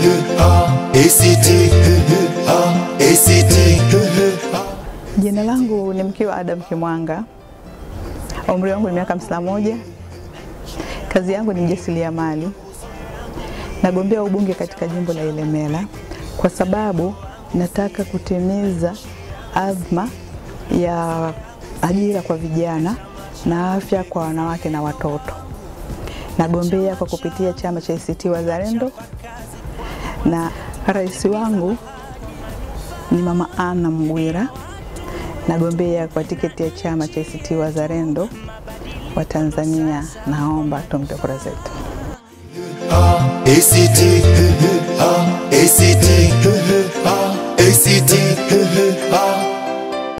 ACT ACT Jina langu ni Mkiwa Adam Kimwanga, umri wangu ni miaka hamsini na moja. Kazi yangu ni mjasiriamali. Nagombea ubunge katika jimbo la Ilemela kwa sababu nataka kutimiza azma ya ajira kwa vijana na afya kwa wanawake na watoto. Nagombea kwa kupitia chama cha ACT Wazalendo na rais wangu ni Mama Anna Mghwira. Nagombea kwa tiketi ya chama cha ACT Wazalendo wa Tanzania. Naomba tumpe kura zetu. ACT ACT ACT